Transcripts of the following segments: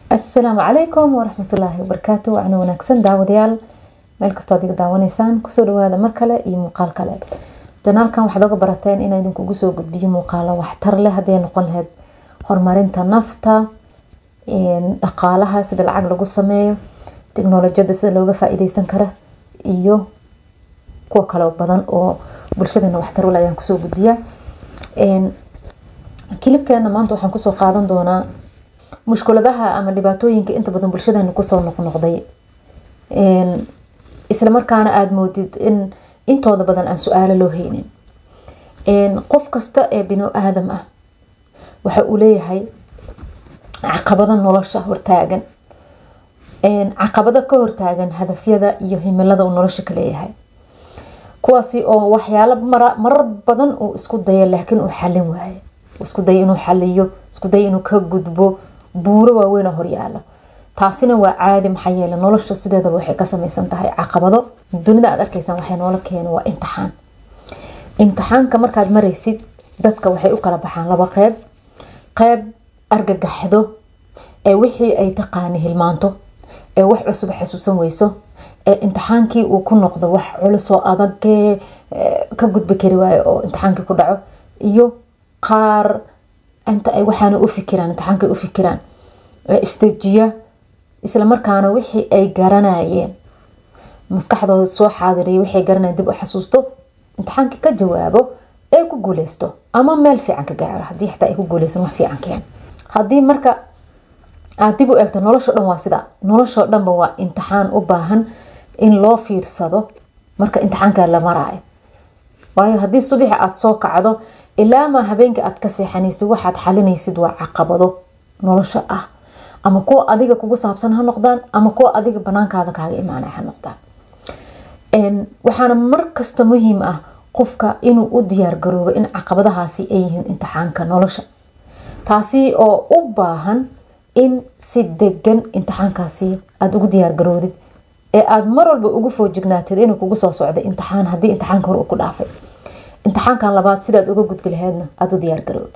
asalaamu calaykum waraxmatullaahi wabarakaatu wacna wanaagsan daawadayaal meel kastoo ad iga daawanaysaan kusoo dhawaada mar kale iyo muuqaal kale janaalkan waxaad oga barateen inaa idinkugu soo gudbiyo muuqaalo waxtar leh hadday noqon lahayd horumarinta nafta dhaqaalaha sida lacag lagu sameeyo tiknolojiyada sida looga faa-iideysan kara iyo kuwa kale badan oo bulshadeena waxtar ule ayaan kusoo gudbiyaa kilibkeena maanta waxaan kusoo qaadan doonaa mushkuladaha ama dhibaatooyinka inta badan bulshadeena kusoo noqnoqday islamarkaana aada moodid in intooda badan aan su-aalo loo haynin qof kasta ee bino aadam ah waxa uu leeyahay caqabado nolosha hortaagan caqabado ka hortaagan hadafyada iyo himilada uu nolosha ka leeyahay kuwaasi oo waxyaalo marar badan uu isku daya laakiin uu xalin waayo isku daya inuu xaliyo isku daya inuu ka gudbo buuro waaweyn oo horyaalo taasina waa caadi maxaa yeele nolosha sideedaba waxay ka samaysan tahay caqabado dunida aad arkaysaan waxay noola keena waa imtixaan imtixaanka markaad maraysid dadka waxay u kala baxaan laba qeyb qeyb argagaxdo ee wixii ay taqaani hilmaanto ee wax cusub xasuusan weyso ee imtixaankii uu ku noqdo wax culusoo adagee ka gudbi kari waayo oo imtixaankii ku dhaco iyo qaar inta ay waxaana u fikiraan imtixaankay u fikiraan istajiya islamarkaana wixii ay garanayeen maskaxdooda soo xaadiriya waxay garanayeen dib u xasuusto imtixaankii ka jawaabo ee ku guuleysto ama meel fiican ka gaaro haddii xitaa ay ku guuleysan wax fiican keen haddii marka aada dib u eegto nolosho dhan waa sida noloshoo dhanba waa imtixaan u baahan in loo fiirsado marka imtixaanka la maraayo waayo haddii subaxi aada soo kacdo ilaamaa habeenka aad ka seexanaysid waxaad xalinaysid waa caqabado nolosha ah ama kuwa adiga kugu saabsan ha noqdaan ama kuwa adiga banaankaada kaaga imaanay ha noqdaan waxaana markasta muhiim ah qofka inuu u diyaar garoobo in caqabadahaasi ay yihiin imtixaanka nolosha taasi oo u baahan in si degan imtixaankaasi aada ugu diyaar garoodid ee aada mar walba ugu foojignaatid inuu kugu soo socday imtixaan haddii imtixaanka hore uu ku dhaafay imtixaankan labaad sidaad uga gudbi laheydna aada u diyaar garood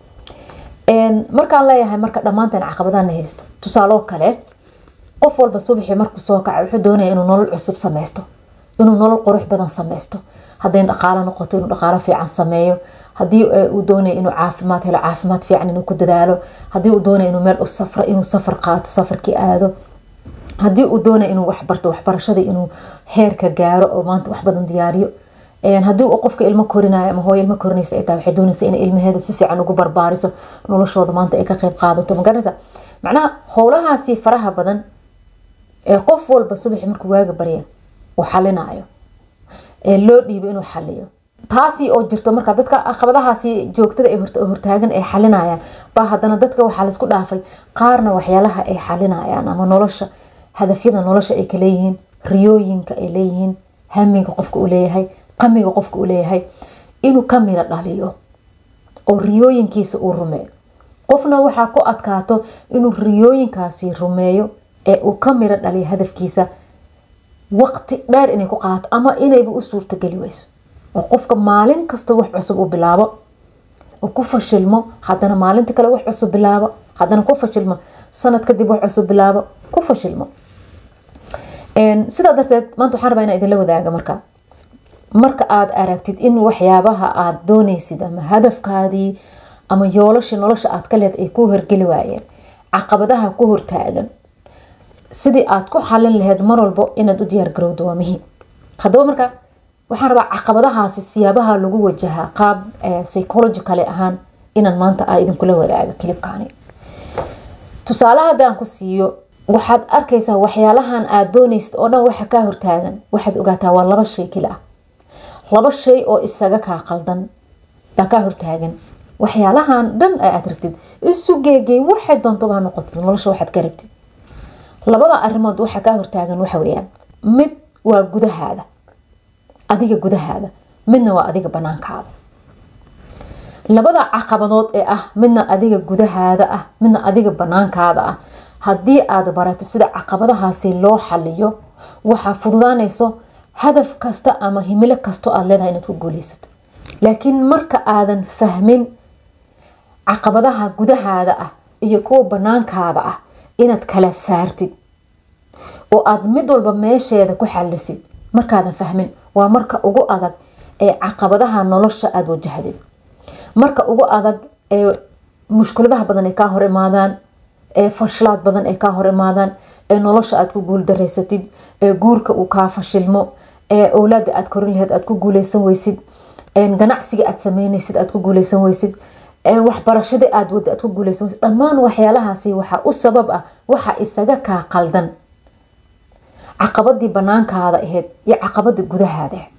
markaan leeyahay marka dhammaanteen caqabadana haysto tusaaloo kale qof walba subaxii markuu soo kaca wuxuu doonaya inuu nolol cusub sameysto inuu nolol qurux badan sameysto hadday dhaqaalo noqoto inuu dhaqaalo fiican sameeyo haddii uu doonaya inuu caafimaad helo caafimaad fiican inuu ku dadaalo haddii uu doonaya inuu meel u safro inuu safar qaato safarkii aado haddii uu doonaya inuu waxbarto waxbarashada inuu heerka gaaro oo maanta wax badan diyaariyo haddii uu qofka ilmo korinayo ama hooyo ilmo korinaysa ay tahay waxay doonaysa inay ilmaheeda si fiican ugu barbaariso noloshooda maanta ay ka qeyb qaadato magaranaysa macnaha howlahaasi faraha badan ee qof walba subaxi markuu waaga barya uu xalinayo ee loo dhiibo inuu xaliyo taasi oo jirto marka dadka caqabadahaasi joogtada ee hortaagan ay xalinayaan baa haddana dadka waxaa laisku dhaafay qaarna waxyaalaha ay xalinayaan ama nolosha hadafyada nolosha ay kaleeyihiin riyooyinka ay leeyihiin hamiga qofka uu leeyahay qamiga qofka uu leeyahay inuu ka miro dhaliyo oo riyooyinkiisa uu rumeeyo qofna waxaa ku adkaato inuu riyooyinkaasi rumeeyo ee uu ka miro dhaliyo hadafkiisa waqti dheer inay ku qaato ama inayba u suurtageli weyso oo qofka maalin kasta wax cusub uu bilaabo oo ku fashilmo haddana maalinta kale wax cusub bilaabo haddana ku fashilmo sanad kadib wax cusub bilaabo ku fashilmo sidaa darteed maanta waxaan rabaa inaa idinla wadaaga marka marka aada aragtid in waxyaabaha aada dooneysid ama hadafkaadii ama yoolashii nolosha aad ka leed ay ku horgeli waayeen caqabadaha ku hortaagan sidii aada ku xalin laheyd mar walbo inaad u diyaar garowdo waa muhiim haddaba marka waxaan rabaa caqabadahaasi siyaabaha lagu wajahaa qaab psychologicale ahaan inaan maanta a idinkula wadaaga kilibkaani tusaale haddaan ku siiyo waxaad arkaysaa waxyaalahan aada dooneysid oo dhan waxa kaa hortaagan waxaad ogaataa waa laba shay keli ah laba shay oo isaga kaa qaldan baa kaa hortaagan waxyaalahan dhan aad rabtid isu geegey waxay doontobaa noqotid nolosha waxaad ka rabtid labada arimood waxa kaa hortaagan waxa weyaan mid waa gudahaada adiga gudahaada midna waa adiga banaankaada labada caqabadood ee ah midna adiga gudahaada ah midna adiga banaankaada ah haddii aada barato sida caqabadahaasi loo xaliyo waxaa fududaanayso hadaf kasta ama himilo kastoo aada leedahay inaad ku guuleysato laakiin marka aadan fahmin caqabadaha gudahaada ah iyo kuwa banaankaada ah inaad kala saartid oo aad mid walba meesheeda ku xalisid markaadan fahmin waa marka ugu adag ee caqabadaha nolosha aada wajahdid marka ugu adag ee mushkuladaha badan ay kaa hor imaadaan ee fashlaad badan ay kaa hor imaadaan ee nolosha aad ku guuldareysatid ee guurka uu kaa fashilmo ee owlaada aad korin laheyd aad ku guuleysan weysid ganacsiga aad sameyneysid aad ku guuleysan weysid waxbarashadii aad wada aad ku guuleysan weysid dhammaan waxyaalahaasi waxaa u sabab ah waxa isaga kaa qaldan caqabadii banaankaada ahayd iyo caqabadii gudahaada ahayd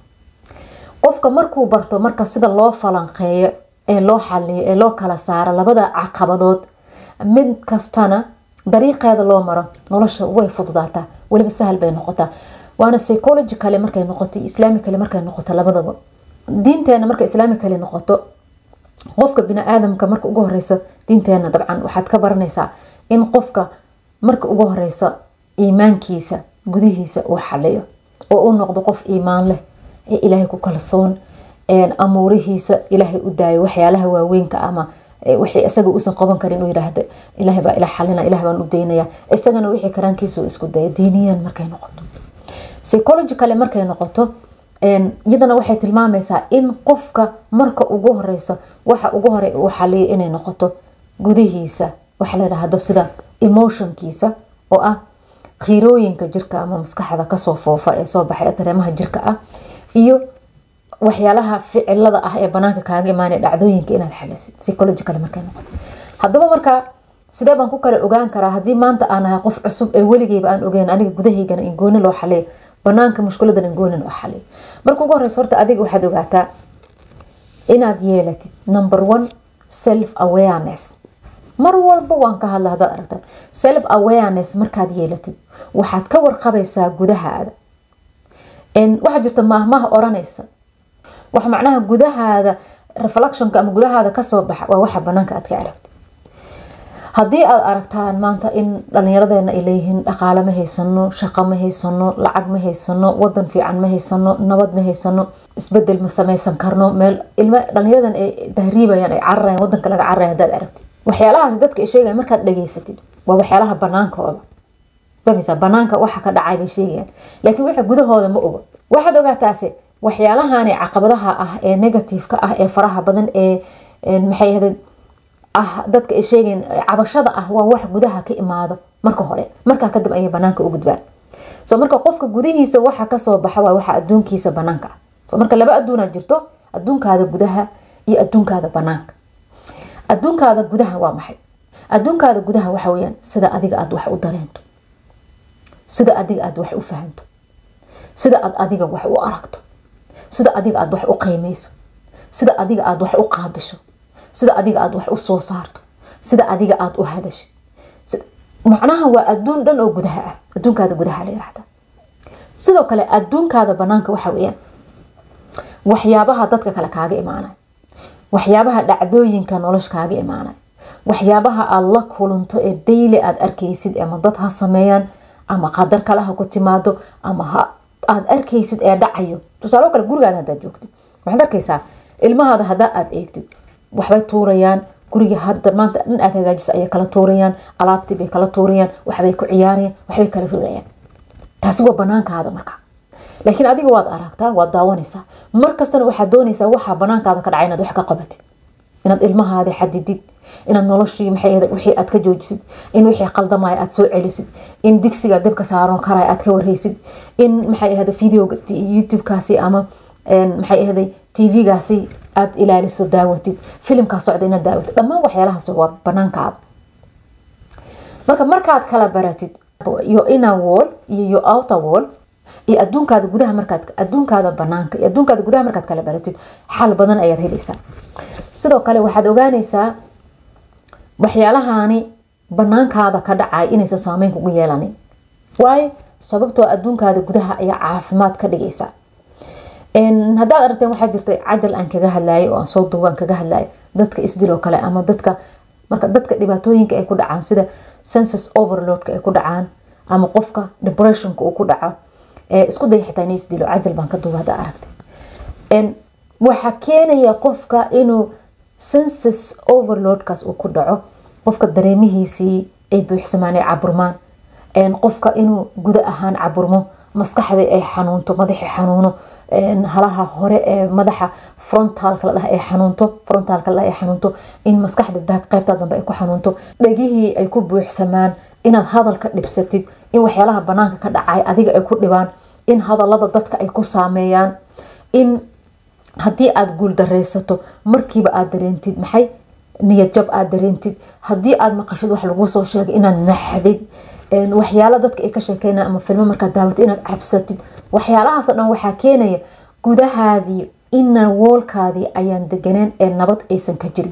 qofka markuu barto marka sida loo falanqeeyo ee loo xaliyo ee loo kala saaro labada caqabadood mid kastana dariiqeeda loo maro nolosha way fududaataa weliba sahal bay noqotaa waana psychologicale markay noqoto islaamicale markay noqoto labadaba diinteena marka islaamicale noqoto qofka bini-aadamka marka ugu horeysa diinteena dabcan waxaad ka baranaysaa in qofka marka ugu horeysa iimaankiisa gudihiisa uu xaliyo oo u noqdo qof iimaan leh ee ilaahay ku kalsoon amuurihiisa ilaahay u daayo waxyaalaha waaweynka ama wixii isaga uusan qaban karin inuu yidhaahdo ilaahay baa ila xalina ilaah baan u daynaya isagana wixii karaankiisa uu isku daya diiniyan markay noqoto psychologicale markay noqoto iyadana waxay tilmaamaysaa in qofka marka ugu horeyso waxa ugu hore uu xaliyo inay noqoto gudihiisa waxa la yidhaahdo sida emotionkiisa oo ah khiirooyinka jirka ama maskaxda kasoo foofa ee soo baxay dareemaha jirka ah iyo waxyaalaha ficilada ah ee banaanka kaaga imaanaya dhacdooyinka inaad xalisid psychological markay noqoto haddaba markaa sidee baan ku kala ogaan karaa haddii maanta aan ahay qof cusub ee weligeyba aan ogeyn aniga gudahaygana in gooni loo xaliyo banaanka mushkiladan in gooni loo xaliyo marka ugu horeysa horta adiga waxaad ogaataa inaad yeelatid number one self awareness mar walba waan ka hadla hadaad aragta self awareness markaad yeelatid waxaad ka warqabaysaa gudahaada waxaa jirta maahmaha oranaysa wax macnaha gudahaada reflectionka ama gudahaada kasoo baxa waa waxa banaanka aad ka aragtid haddii aad aragtaan maanta in dhallinyaradeena ay leeyihiin dhaqaale ma haysano shaqo ma haysano lacag ma haysano wadan fiican ma haysano nabad ma haysano isbedel ma sameysan karno meel ilma dhalinyaradan ay tahriibayaan ay cararayan wadanka laga cararaya hadaad aragtid waxyaalahaas dadka ay sheegayan markaad dhageysatid waa waxyaalaha banaankooda fahmaysaa banaanka waxa ka dhacay bay sheegayaan laakiin waxa gudahooda ma oga waxaad ogaataase waxyaalahaani caqabadaha ah ee negativeka ah ee faraha badan ee maxay ahayd ah dadka ay sheegayan cabashada ah waa wax gudaha ka imaado marka hore markaa kadib ayay banaanka u gudbaan so marka qofka gudihiisa waxa kasoo baxa waa waxa adduunkiisa banaanka ah so marka laba adduunaa jirto adduunkaada gudaha iyo adduunkaada banaanka adduunkaada gudaha waa maxay adduunkaada gudaha waxa weyaan sida adiga aada wax u dareento sida adiga aada wax u fahanto sida aad adiga wax u aragto sida adiga aada wax u qiimeyso sida adiga aada wax u qaabisho sida adiga aada wax u soo saarto sida adiga aada u hadashid macnaha waa adduun dhan oo gudaha ah adduunkaada gudaha la yirahda sidoo kale adduunkaada banaanka waxa weyaan waxyaabaha dadka kale kaaga imaanay waxyaabaha dhacdooyinka nolosha kaaga imaanay waxyaabaha aada la kulanto ee daily aada arkaysid ama dad ha sameeyaan ama qadar kale ha ku timaado ama aada arkaysid ee dhacayo tusaalo kale gurigaada hadaad joogtid waxaad arkaysaa ilmahaada hadaa aada eegtid waxbay tuurayaan guriga hadda maanta dhan aad hagaajisa ayay kala tuurayaan alaabtii bay kala tuurayaan waxbay ku ciyaarayaan waxbay kala rogayaan taasi waa banaankaada marka laakiin adiga waad aragtaa waad daawanaysaa markastana waxaad doonaysaa waxaa banaankaada ka dhacay inaad wax ka qabatid inaad ilmahaada xadidid inaad noloshii maxay wixii aad ka joojisid in wixii qaldamaya aad soo celisid in digsiga dabka saaran karaya aad ka warhaysid in maxay ahada videoga youtubekaasi ama maxay ahday tvgaasi aad ilaaliso daawatid filimkaa socda inaad daawatid dhammaan waxyaalahaas waa banaankaada marka markaad kala baratid yo inner wall iyo yo outer wall iyo adduunkaada gudaha markaad adduunkaada banaanka iyo adduunkaada gudaha markaad kala baratid xal badan ayaad helaysaa sidoo kale waxaad ogaanaysaa waxyaalahaani banaankaada ka dhacay inaysan saameyn kugu yeelanin waayo sababtoo adduunkaada gudaha ayaa caafimaad ka dhigaysa haddaad aragteen waxaa jirta cajal aan kaga hadlayo oo aan soo duubaan kaga hadlayo dadka isdiloo kale ama dadka marka dadka dhibaatooyinka ay ku dhacaan sida census overloadka ay ku dhacaan ama qofka depressionka uu ku dhaco isku day xitaa in isdilo cajal baan ka duuba haddaa aragtay waxaa keenaya qofka inuu census overloadkaas uu ku dhaco qofka dareemihiisii ay buuxsamaan ay caburmaan qofka inuu guda ahaan caburmo maskaxda ay xanuunto madaxi xanuuno halaha hore ee madaxa frontalka la dhaha ay xanuunto frontalka la dhaha ay xanuunto in maskaxda baag qaybta dambe ay ku xanuunto dhegihii ay ku buuxsamaan inaad hadalka dhibsatid in waxyaalaha banaanka ka dhacay adiga ay ku dhibaan in hadalada dadka ay ku saameeyaan in haddii aada guuldareysato markiiba aada dareentid maxay niyad jab aada dareentid haddii aada maqashid wax lagu soo sheegay inaad naxdid waxyaala dadka ay ka sheekeyna ama filmo markaad daawatid inaad cabsatid waxyaalahaasoo dhan waxaa keenaya gudahaadii ina woolkaadii ayaan deganeen ee nabad aysan ka jirin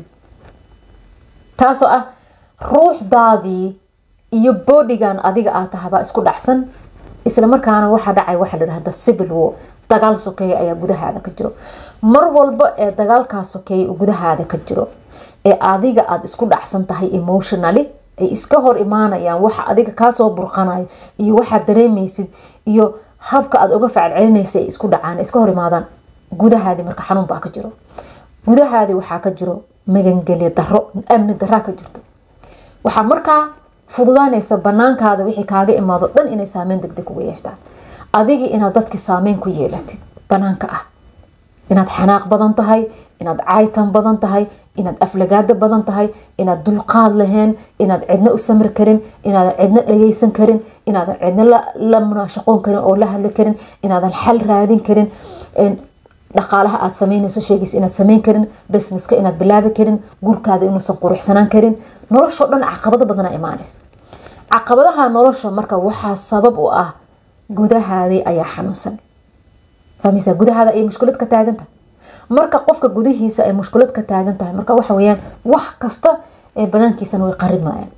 taasoo ah ruuxdaadii iyo boodigan adiga aad tahabaa isku dhacsan isla markaana waxaa dhacay waxa ladhahda civil war dagaal sokeeye ayaa gudahaada ka jiro mar walba ee dagaalkaa sokeeye gudahaada ka jiro ee adiga aada isku dhacsan tahay emotionally ay iska hor imaanayaan waxa adiga kaasoo burqanayo iyo waxaad dareemaysid iyo habka aada uga facalcelinaysa ay isku dhacaan iska hor imaadaan gudahaadii marka xanuun baa ka jiro gudahaadii waxaa ka jiro magangelya daro amni daraa ka jirto waxaa markaa fududaanaysa banaankaada wixii kaaga imaado dhan inay saameyn degdeg uga yeeshtaan adigii inaad dadki saameyn ku yeelatid banaanka ah inaad xanaaq badan tahay inaad caytan badan tahay inaad aflagaada badan tahay inaad dulqaad lahayn inaad cidna u samri karin inaadan cidna dhageysan karin inaadan cidna la munaashaqoon karin oo la hadli karin inaadan xal raadin karin dhaqaalaha aad sameynayso sheegaysa inaad sameyn karin businesska inaad bilaabi karin gurkaada inuusan quruxsanaan karin noloshoo dhan caqabado badana imaanaysa caqabadaha nolosha marka waxaa sabab u ah gudahaadii ayaa xanuunsan fahmaysaa gudahaada ayay mushkilad ka taagan tahay marka qofka gudihiisa ay mushkilad ka taagan tahay marka waxa weyaan wax kasta ee banaankiisana way qarimayaan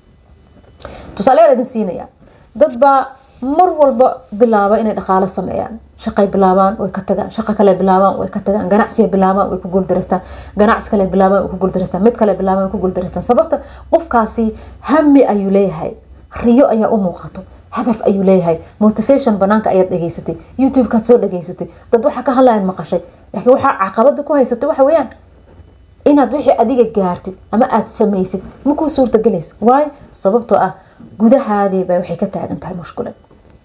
tusaaleyaal idin siinaya dad baa mar walba bilaaba inay dhaqaalo sameeyaan shaqay bilaabaan way ka tagaan shaqo kale bilaabaan way ka tagaan ganacsiga bilaabaan way ku guuldareystaan ganacsi kale bilaabaan way ku guuldareystaan mid kale bilaabaan way ku guuldareystaan sababta qofkaasi hami ayuu leeyahay riyo ayaa u muuqato hadaf ayuu leeyahay motivation banaanka ayaad dhegeysatay youtube-kaad soo dhegeysatay dad waxaa ka hadlayan maqashay laakiin waxaa caqabada ku haysatay waxa weyaan inaad wixii adiga gaartid ama aada samaysid ma kuu suurtagelaysa waayo sababtoo ah gudahaadii baa waxay ka taagan tahay mushkulad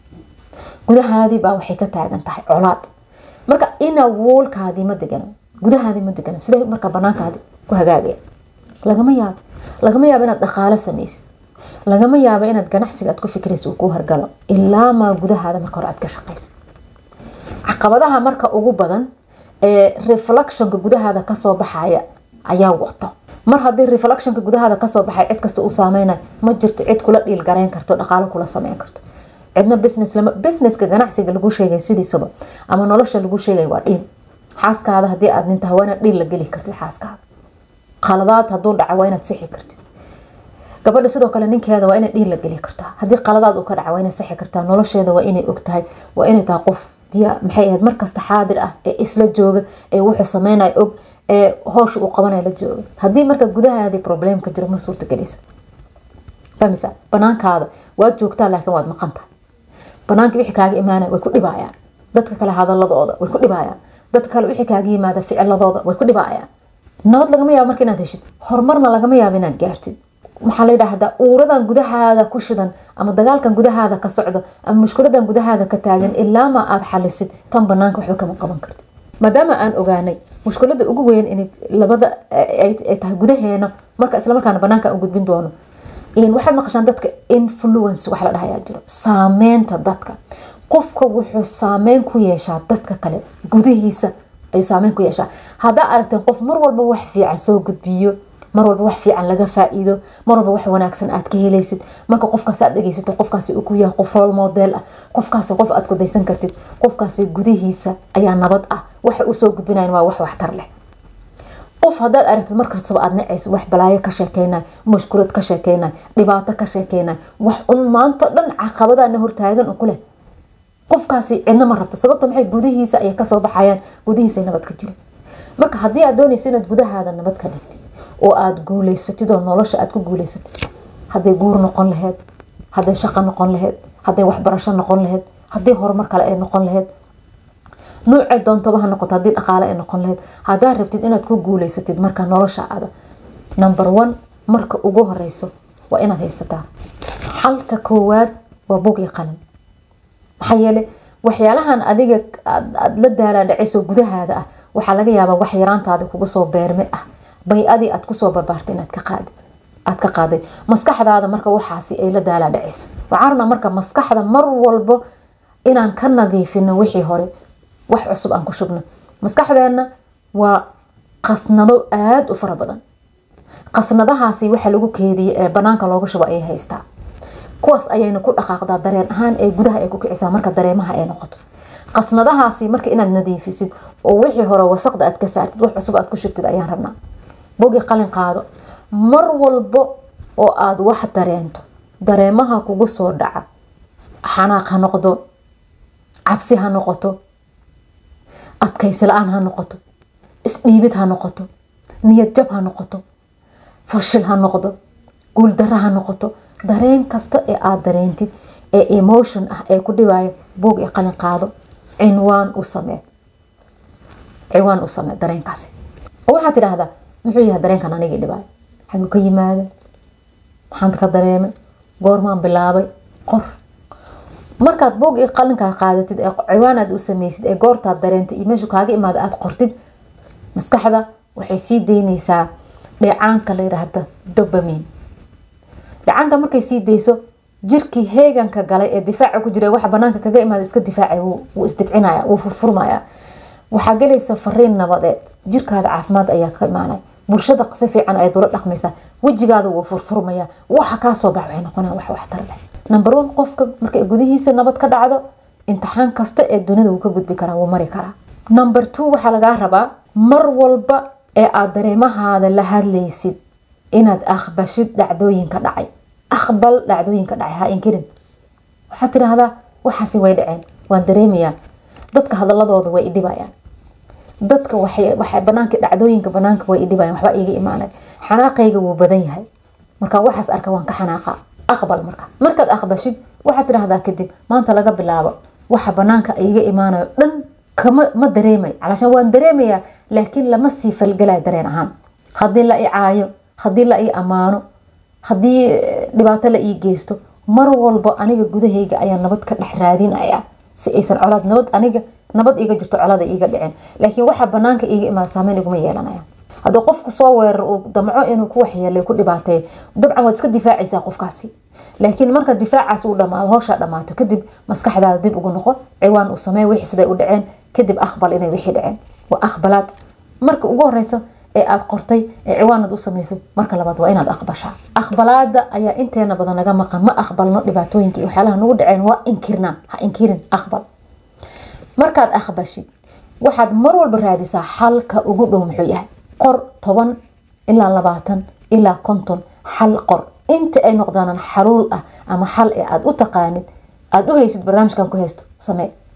gudahaadii baa waxay ka taagan tahay colaad marka ina woolkaadii ma degano gudahaadii ma degano sidee marka banaankaadi ku hagaagaya lagama yaabo lagama yaabo inaad dhaqaalo samaysid lagama yaabo inaad ganacsiga aad ku fikraysa uu kuu hargalo ilaa maa gudahaada marka hore aad ka shaqayso caqabadaha marka ugu badan ee reflectionka gudahaada kasoo baxaya ayaa wato mar haddii reflectionka gudahaada kasoo baxay cid kasta uu saameynayo ma jirto cid kula dhiil garayn karto dhaqaalo kula sameyn karto cidna business lama businesska ganacsiga lagu sheegay sidiisaba ama nolosha lagu sheegay waa dhiil xaaskaada haddii aad nin tahay waa inaad dhiil la geli kartid xaaskaada qaladaad hadduu dhaca waa inaad sixi kartid gabadha sidoo kale ninkeeda waa inay dhiil la geli kartaa haddii qaladaad uu ka dhaca waa inay sixi kartaa nolosheeda waa inay og tahay waa inay tahay qof diya maxay ahayd markasta xaadir ah ee isla jooga ee wuxuu sameynaya og ee hoosha uu qabanaya la jooga haddii marka gudahaadii problemka jiro ma suurtagelayso famisa banaankaada waad joogtaa laakiin waad maqan tahay banaanka wixii kaaga imaanaya way ku dhibaayaan dadka kale hadaladooda way ku dhibaayaan dadka kale wixii kaaga yimaada ficiladooda way ku dhibaayaan nabad lagama yaabo marka inaad heshid horumarna lagama yaabo inaad gaartid maxaa la yidhaahdaa uuradan gudahaada ku shidan ama dagaalkan gudahaada ka socdo ama mushkuladan gudahaada ka taagan ilaama aada xalisid tan banaanka waxba kama qaban karti maadaama aan ogaanay mushkulada ugu weyn in labada ay tahay gudaheena marka islamarkaana banaanka aan gudbin doono waxaad maqashaan dadka influence wax la dhahayaa jiro saameynta dadka qofka wuxuu saameyn ku yeeshaa dadka kale gudihiisa ayuu saameyn ku yeeshaa haddaa aragteen qof mar walba wax fiican soo gudbiyo mar walba wax fiican laga faa-iido mar walba wax wanaagsan aad ka helaysid marka qofkaas aad dhegeysato qofkaasi uu ku yahay qof rol model ah qofkaasi qof aad kudaysan kartid qofkaasi gudihiisa ayaa nabad ah waxa uu soo gudbinayan waa wax waxtar leh qof haddaad aragtid markastaba aad nacaysa wax balaayo ka sheekeynay mashkulad ka sheekeynay dhibaato ka sheekeynay wax un maanto dhan caqabadaana hortaagan ku leh qofkaasi cidna ma rabto sababto maxay gudihiisa ayay kasoo baxayaan gudihiisa nabad ka jira marka haddii aad doonaysa inaad gudahaada nabad ka dhigtid oo aada guuleysatid oo nolosha aad ku guuleysatid hadday guur noqon laheyd hadday shaqo noqon laheyd hadday waxbarasho noqon laheyd haddii horumar kale ay noqon laheyd nuucay doontoba ha noqoto haddii dhaqaale ay noqon laheyd haddaad rabtid inaad ku guuleysatid marka nolosha ada number one marka ugu horeyso waa inaad haysataa xalka koowaad waa bog iyo qalin maxaa yeele waxyaalahan adiga aada la daalaadhacayso gudahaada ah waxaa laga yaabaa wax yaraantaada kuga soo beerme ah bay-adii aad kusoo barbaartay inaad ka qaadi aad ka qaaday maskaxdaada marka waxaasi ay la daalaadhacayso waxaan rabnaa marka maskaxda mar walbo inaan ka nadiifino wixii hore wax cusub aan ku shubno maskaxdeena waa qasnado aada u fara badan qasnadahaasi waxa lagu keediya ee banaanka looga shubo ayay haystaa kuwaas ayayna ku dhaqaaqdaa dareen ahaan ee gudaha ay ku kicisaa marka dareemaha ay noqoto qasnadahaasi marka inaad nadiifisid oo wixii hore wasaqda aad ka saartid wax cusub aad ku shubtid ayaan rabnaa bogi qalin qaado mar walbo oo aada wax dareento dareemaha kugu soo dhaca xanaaq ha noqdo cabsi ha noqoto adkaysi la-aan ha noqoto isdhiibid ha noqoto niyad jab ha noqoto fashil ha noqdo guuldaro ha noqoto dareen kasta ee aada dareentid ee emotion ah ee ku dhibaayo boog iyo qalin qaado cinwaan u samee cinwaan u samee dareenkaasi oo waxaad tidhaahdaa muxuu yahay dareenkan anigii dhibaayo xaguu ka yimaada maxaan ka dareemay goormaan bilaabay qor markaad boog iyo qalinkaa qaadatid ee ciwaanaad u sameysid ee goortaad dareentay iyo meeshu kaaga imaada aada qortid maskaxda waxay sii daynaysaa dheecaanka la yidhaahda dobamin dheecaanka markay sii dayso jirkii heeganka galay ee difaaca ku jira waxa banaanka kaga imaada iska difaacay wuu isdibcinaya wuu furfurmaya waxaa galaysa fariin nabadeed jirkaada caafimaad ayaa ka imaanay bulshada si fiican ayaad ula dhaqmaysaa wejigaada wuu furfurmaya waxa kaasoo bax waxay noqonaya wax waxtar leh number one qofka markay gudihiisa nabad ka dhacdo imtixaan kasta ee dunida wuu ka gudbi karaa wuu mari karaa number two waxaa lagaa rabaa mar walba ee aada dareemahaada la hadlaysid inaad aqbashid dhacdooyinka dhacay aqbal dhacdooyinka dhacay ha inkirin waxaad tidhaahdaa waxaasi way dhaceen waan dareemayaa dadka hadaladooda way idhibayaan dadka waxay banaanka dhacdooyinka banaanka way idhibayaan waxba iiga imaanay xanaaqayga wuu badan yahay marka waxaas arka waan ka xanaaqa aqbal marka markaad aqbashid waxaad tidhaahdaa kadib maanta laga bilaabo waxa banaanka iiga imaanayo dhan kama ma dareemay calashaan waan dareemayaa laakiin lama sii falgalaya dareen ahaan haddii la i caayo haddii la ii ammaano haddii dhibaato la ii geysto mar walbo aniga gudahayga ayaa nabad ka dhex raadinaya si aysan colaad nabad aniga nabad iiga jirto colada iiga dhicin laakiin waxa banaanka iiga imaada saameyn iguma yeelanaya haddii qofku soo weerar uu damco inuu ku waxyeelay ku dhibaateeyo dabcan waad iska difaacaysaa qofkaasi laakiin marka difaacaas uu dhamaado howshaa dhamaato kadib maskaxdaada dib ugu noqo ciwaan uu samey wixii siday u dhaceen kadib aqbal inay wixii dhaceen waa aqbalaad marka ugu horeysa ee aada qortay ee ciwaanad u samaysay marka labaad waa inaad aqbashaa aqbalaada ayaa inteena badan naga maqan ma aqbalno dhibaatooyinka iyo waxyaalaha nagu dhaceen waa inkirnaa ha inkirin aqbal markaad aqbashid waxaad mar walba raadisaa xalka ugu dhow muxuu yahay qor toban ilaa labaatan ilaa konton xal qor inta ay noqdaanan xaluul ah ama xal ee aada u taqaanid aada u haysid barnaamijkan ku haysto samee